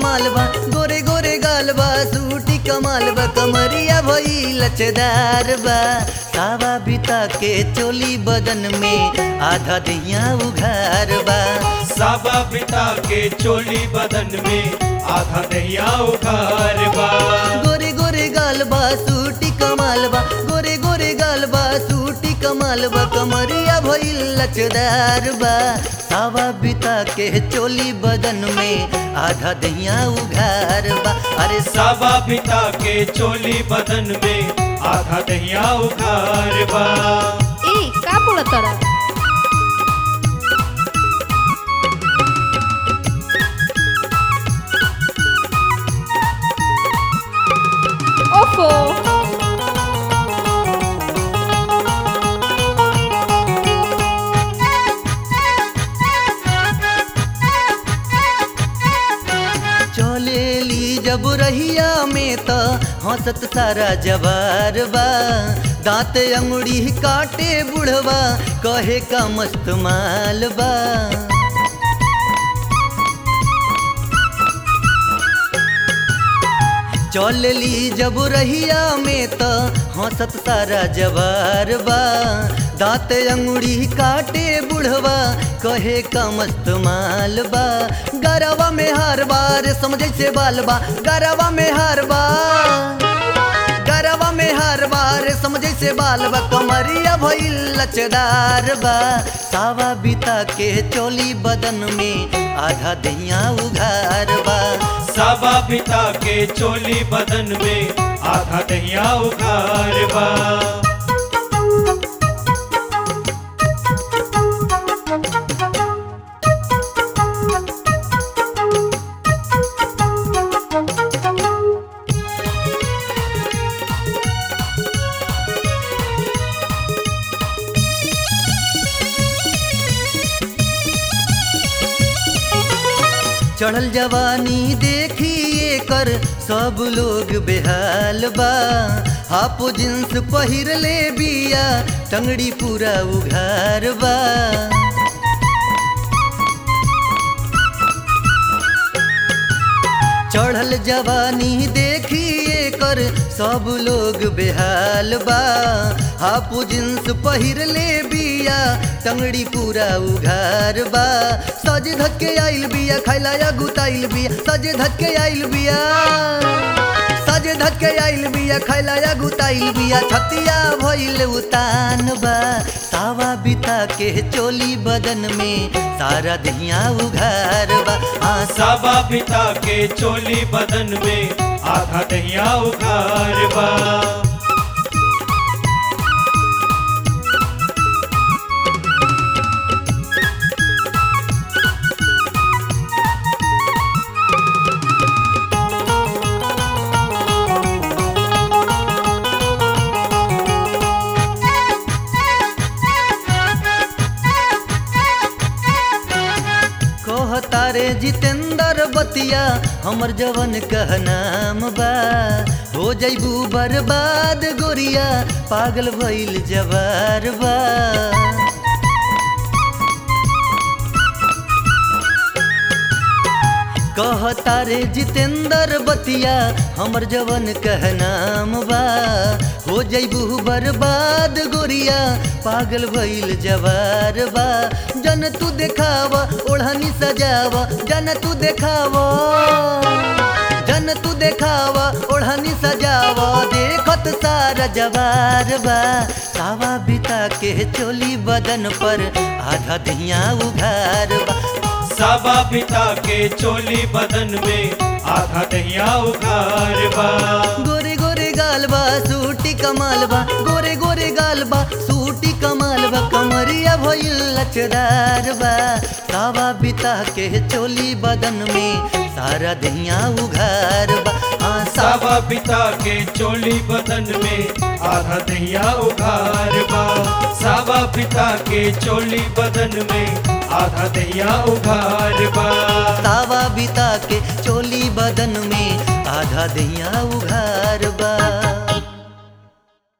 कमाल बा गोरे गोरे गाल बा सूटी कमाल बा कमरिया भई लचदार बा सावा बिता के चोली बदन में आधा दिया उघार बा साबा पिता के चोली बदन में आधा दहिया उखार बा गोरे गोरे गाल बा सूटी कमाल बा गोरे गोरे गाल बा सूटी कमाल बा कमरिया भई लचदार बा सावा बिता के चोली बदन में आधा दहिया उघार बा अरे साबा पिता के चोली बदन में आधा दहिया उखार बा ए का बोलतारा ओफो चलेली जब रहिया में त हंसत सारा जवार बा दांत अंगुड़ी काटे बुढ़वा कहे का मस्त माल बा चलली जब रहिया में त हंसत सारा जवार बा दांत अंगुड़ी काटे बुढ़वा कहे का मस्त माल बा गरवा में हर बार समझे से बाल बा गरवा में हर बार गरवा में हर बार समझे से बाल बा कमरिया भइल लचदार बा सावा बिता के चोली बदन में आधा दहिया उघार बा साबा पिता के चोली बदन में आधा दहिया उखार बा चढ़ल जवानी देखिए कर सब लोग बेहाल बा हापो जींस पहिर ले बिया टंगड़ी पूरा उघार बा चढ़ल जवानी देखिए कर सब लोग बेहाल बा हापू जींस पहिर ले बिया टंगड़ी पूरा उघार बा सज धज के आइल बिया खैला या गुताइल बिया सज धज के आइल बिया सज धज के आइल बिया खैला या गुताइल बिया छतिया भइल उतान बा सावा बिता के चोली बदन में सारा दहिया उघार बा हाँ साबा पिता के चोली बदन में आधा दहिया उखार बा कहता रे जितेंद्र बतिया हमर जवन कह नाम बा हो जैबू बर्बाद गोरिया पागल भइल जवार बा कहता रे जितेंद्र बतिया हमर जवन कह नाम बा हो जैबू बर्बाद गोरिया पागल भइल जवार बा जन तू देखावा ओढ़नी सजावा जन तू देखावा जन तू देखावा ओढ़नी सजावा देखत सारा जवार बा सावा बिता के चोली बदन पर आधा दहिया उघार बा साबा पिता के चोली बदन में आधा दहिया उखार बा गोरे गोरे गाल बा सूटी कमाल बा गोरे गोरे गाल बा सूटी कमाल बा कमरिया भइल लचदार बा सावा बिता के चोली बदन में सारा दहिया उघार बा हाँ सावा साबा पिता के चोली बदन में आधा दहिया उखार बा साबा पिता के चोली बदन में आधा दहिया उखार बा सावा बिता के चोली बदन में आधा दहिया उघार बा